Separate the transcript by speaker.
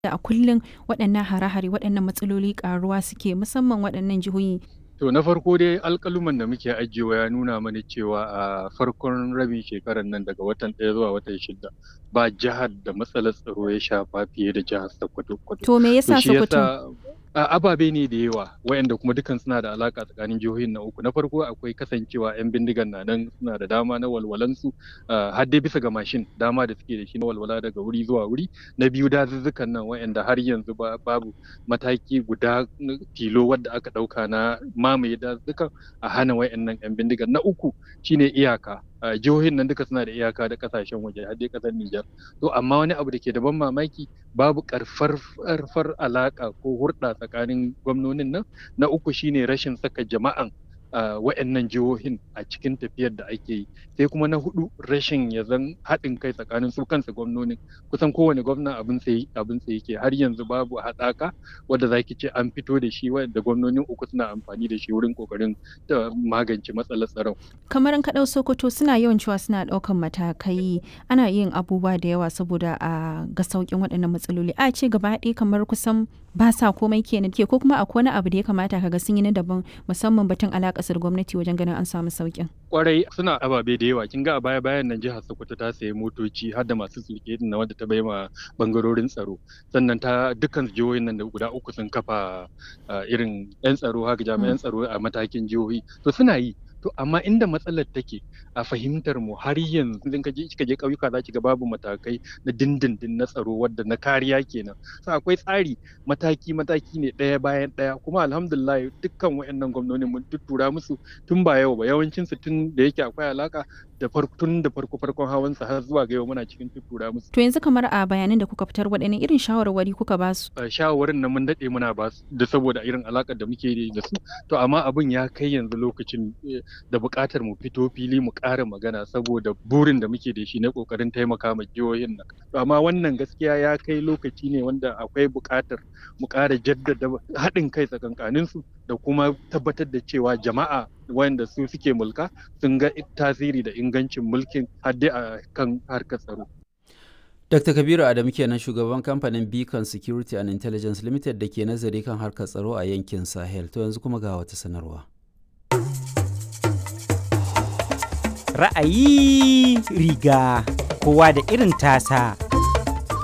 Speaker 1: a kullum waɗannan hare-hare waɗannan matsaloli ƙaruwa suke musamman waɗannan jihohi
Speaker 2: To na farko dai alƙaluman da muke ajiyewa ya nuna mana cewa a farkon rabin shekarar nan daga watan ɗaya zuwa watan shida ba jihar da matsalar tsaro ya shafa fiye da jihar Sokoto.
Speaker 1: to me yasa
Speaker 2: shi
Speaker 1: Sokoto
Speaker 2: yasa a ababe ne da yawa wayanda kuma dukan suna da alaka tsakanin jihohin na uku na farko akwai kasancewa yan bindigan na nan suna da dama na walwalansu har dai bisa ga mashin dama da suke da shi na walwala daga wuri zuwa wuri na biyu dazuzzukan nan wayanda har yanzu ba- babu mataki guda na tilo wadda aka dauka na mamaye dazuzzukan a hana wayannan yan bindigan na uku shine iyaka a jihohin nan duka suna da iyaka da kasashen waje har dai kasar Nijar to amma wani abu da ke da ban mamaki babu karfar alaka ko hurɗa tsakanin gwamnonin nan na uku shine rashin saka jama'an a wa'annan jihohin a cikin tafiyar da ake yi sai kuma na hudu rashin ya zan haɗin kai tsakanin su kansu gwamnonin kusan kowane gwamna abin sai abin sai yake har yanzu babu haɗaka wadda zaki ce an fito da shi wanda gwamnonin uku suna amfani da shi wurin kokarin da magance matsalar tsaron
Speaker 1: kamar in ka ɗau Sokoto suna yawan cewa suna ɗaukan matakai ana yin abubuwa da yawa saboda a ga sauƙin waɗannan matsaloli a ce gaba ɗaya kamar kusan ba sa komai kenan ke ko kuma akwai wani abu da ya kamata kaga sun yi na daban musamman batun alaƙasar gwamnati wajen ganin an samu sauƙin
Speaker 2: kwarai suna ababe da yawa kin ga a baya bayan nan jihar Sokoto ta sayi motoci har da masu sulke na wanda ta bai ma bangarorin tsaro sannan ta dukkan jihohin nan da guda uku sun kafa ah, irin yan tsaro haka jami'an tsaro a matakin jihohi to suna yi to amma inda matsalar take a fahimtar mu har yanzu idan ka je kika je ƙauyuka za ki ga babu matakai na dindindin na tsaro wadda na kariya kenan so akwai tsari mataki mataki ne ɗaya bayan ɗaya kuma alhamdulillah dukkan wayannan gwamnoni mun tuttura musu tun ba yau ba yawancin su tun da yake akwai alaka da farko tun da farko farkon hawan sa har zuwa ga yau muna cikin tuttura musu
Speaker 1: to yanzu kamar a bayanan da kuka fitar waɗanne irin shawarwari kuka ba su
Speaker 2: Uh, shawarwarin nan mun daɗe muna ba su da saboda irin alakar da muke da su to amma abin ya kai yanzu lokacin eh, da buƙatar mu fito fili mu ƙara magana saboda burin da muke da shi na ƙoƙarin taimaka ma jihohin nan to amma wannan gaskiya ya kai lokaci ne wanda akwai buƙatar mu ƙara jaddada haɗin kai tsakankanin su da kuma tabbatar da cewa jama'a wanda su suke mulka sun ga tasiri da ingancin mulkin har dai a kan harkar tsaro
Speaker 3: Dr. Kabiru Adamu kenan shugaban kamfanin Beacon Security and Intelligence Limited da ke nazari kan harkar tsaro a yankin Sahel. To yanzu kuma ga wata sanarwa.
Speaker 4: ra'ayi riga kowa da irin tasa